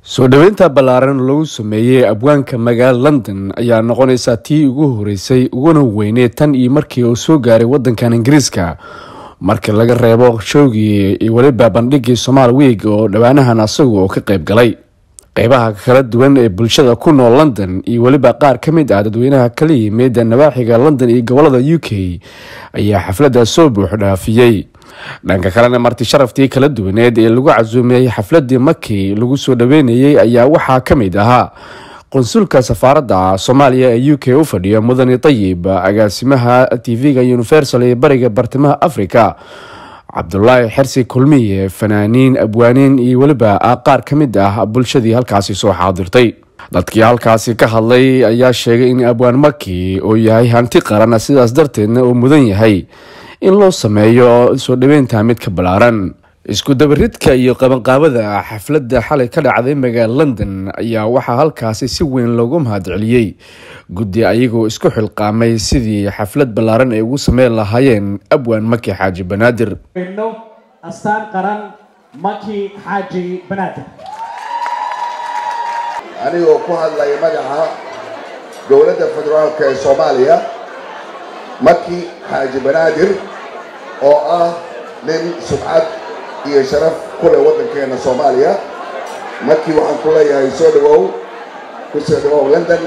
soo dhoweynta ballaaran lagu sameeyey abwaanka magaala london ayaa noqonaysaa tii ugu horeysay uguna weyneed tan iyo markii uu soo gaaray wadankan ingiriiska markii laga reebo showgii iyo weliba bandhigii somaal wiig oo dhowaanahan asagu oo ka qayb galay qeybaha kala duwan ee bulshada ku nool london iyo weliba qaar ka mid ah dadweynaha kala yimid nawaaxiga london iyo gobolada u k ayaa xafladda soo buux dhaafiyey dhanka kalena marti sharaftii kala duwaneed ee lagu casuumiyey xafladii markii lagu soo dhaweynayey ayaa waxaa ka mid ahaa qonsulka safaaradda soomaaliya ee u k u fadhiya mudane tayib agaasimaha tv-ga universal ee bariga bartamaha africa cabdulaahi xersi kulmiye fanaaniin abwaaniin iyo weliba qaar ka mid ah bulshadii halkaasi soo xaadirtay dadkii halkaasi ka hadlay ayaa sheegay in abwaan maki uu yahay hanti qaran sidaas darteedna uu mudan yahay in loo sameeyo soo dhaweynta mid ka ballaaran isku dabaridka iyo qabanqaabada xafladda xalay ka dhacday magaala london ayaa waxaa halkaasi si weyn loogu mahadceliyey guddi ayagoo isku xilqaamay sidii xaflad ballaaran ay ugu sameyn lahaayeen abwaan maki xaaji banaadir astaan qaran maki xaaji banaadir anigoo ku hadlaya magaca dowladda federaalka ee soomaaliya maki xaaji banaadir oo ah nin subcad iyo sharaf ku leh waddankeena soomaaliya markii waxaan ku leeyahay soo dhawow ku soo dhawow london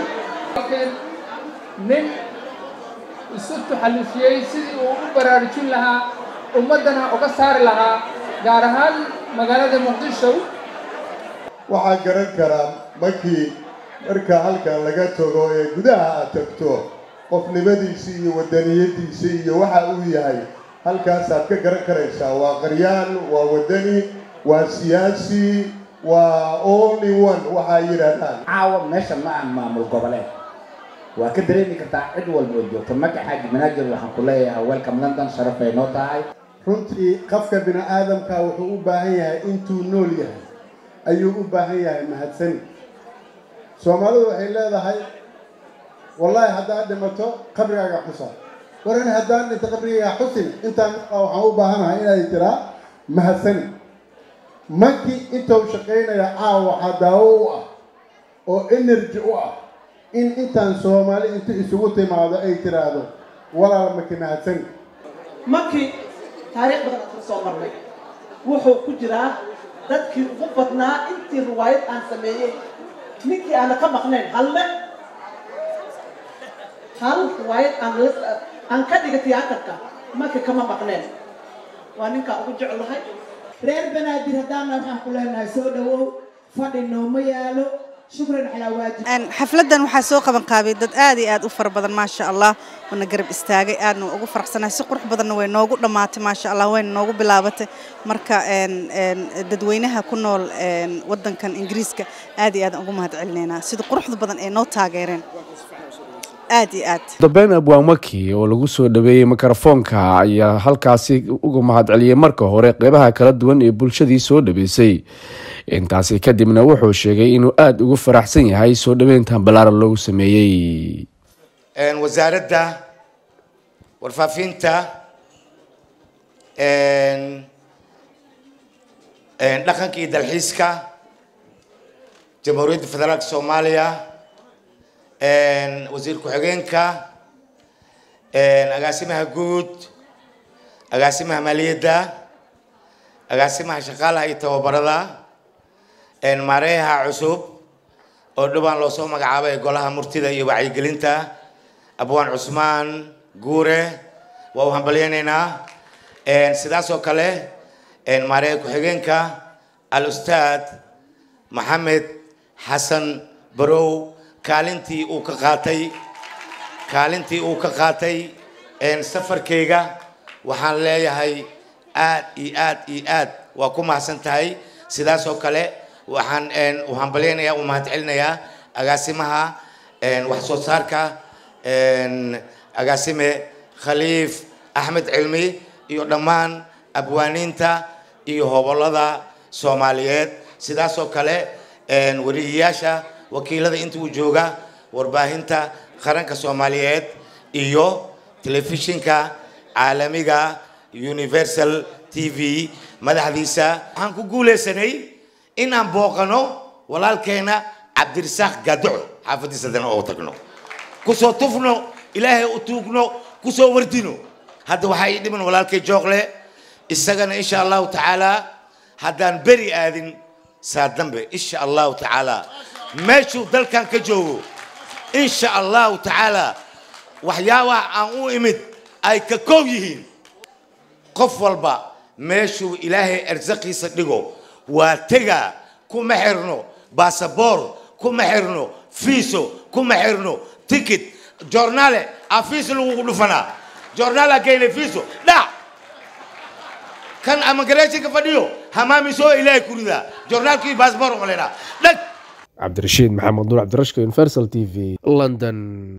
nin isu tuxallifiyey sidii uu u baraarujin lahaa ummaddana uga saari lahaa gaar ahaan magaalada muqdisho waxaa garan karaa markii marka halkan laga tago ee gudaha aad tagto qofnimadiisii iyo wadaniyadiisii iyo waxa uu yahay halkaasaad ka garan karaysaa waa qaryaan waa wadani waa siyaasi waa only one waxaa yidhaahdaan caawa meesha ma ah maamul goboleed waa ka dareemi kartaa cid walba oo joogto maki xaaji banaadir waxaan ku leeyahay welcome london sharafay noo tahay runtii qofka bini aadamka wuxuu u baahan yahay intuu nool yahay ayuu u baahan yahay mahadsani soomaalidu waxay leedahay wallaahi haddaad dhimato qabrigaaga xusa waran haddaan dhinto qabrigayga xusin intaan waxaan u baahanahay inay tiraa mahadsani markii intuu shaqaynaya caawa waxaa daawo u ah oo energy u ah in intaan soomaali intu isugu timaado ay tiraahdo walaal maki mahadsani maki taariikh badan aan soo marnay wuxuu ku jiraa dadkii ugu badnaa intii riwaayad aan sameeyey ninkii aana ka maqnayn halme hal riwaayad aan aan ka dhiga tiyaatarka maki kama maqneen waa ninkaa ugu jeclahay reer banaadir haddaana waxaan ku leenahay soo dhawow fadhi nooma yaalo shukran calaa waajib xafladdan waxaa soo qaban qaabay dad aad iyo aad u fara badan maasha allah wana garab istaagay aadna ugu faraxsanahay si qurux badanna way noogu dhammaatay maasha allah wayna noogu bilaabatay marka dadweynaha ku nool wadankan ingiriiska aad iyo aad ugu mahad celinaynaa sida quruxda badan ee noo taageereen aad iyo aad dambeyn abwaan maki oo lagu soo dhaweeyey mikrofoonka ayaa halkaasi uga mahadceliyey marka hore qeybaha kala duwan ee bulshadii soo dhaweysay intaasi kadibna wuxuu sheegay inuu aada ugu faraxsan yahay soo dhaweyntan ballaaran loogu sameeyey wasaaradda warfaafinta dhaqanka iyo dalxiiska jamhuuriyadda federaalka soomaaliya wasiir ku-xigeenka agaasimaha guud agaasimaha maaliyadda agaasimaha shaqaalaha iyo tababarada maareeyaha cusub oo dhowaan loo soo magacaabay golaha murtida iyo wacyigelinta abwaan cusmaan guure waa u hambalyaynaynaa sidaas oo kale maareeya ku-xigeenka al ustaad maxamed xasan barow kaalintii uu ka qaatay kaalintii uu ka qaatay safarkayga waxaan leeyahay aad iyo aad iyo aad waa ku mahadsan tahay sidaas oo kale waxaan u hambalyaynayaa u mahad celinayaa agaasimaha wax soo saarka agaasime khaliif axmed cilmi iyo dhammaan abwaaniinta iyo hobolada soomaaliyeed sidaas oo kale wariyayaasha wakiilada inta uu jooga warbaahinta qaranka soomaaliyeed iyo telefishinka caalamiga universal t v madaxdiisa waxaan ku guulaysanay inaan booqano walaalkeena cabdirisaaq gaaduco xaafadiisa haddana oo tagno kusoo tufno ilaahay u tuugno kusoo wardino hadda waxaa ii dhiman walaalkay jookle isagana insha allahu tacaala haddaan beri aadin saa dambe insha allahu tacaala meeshuu dalkan ka joogo insha allahu tacaala waxyaabaha aan u imid ay ka koob yihiin qof walba meeshuu ilaahay arsaqiisa dhigo waa tegaa kuma xirno basaboor kuma xirno fiiso kuma xirno ticket joornaale aa fiis lagugu dhufanaa joornaal aa geynay fiiso dhac kan amagareeshinka fadhiyo hamaami soo ilaahay ku ridaa joornaalkii basaboor umalaynaa dhag cabdirashiid maxamed nuur cabdirashka universal t v london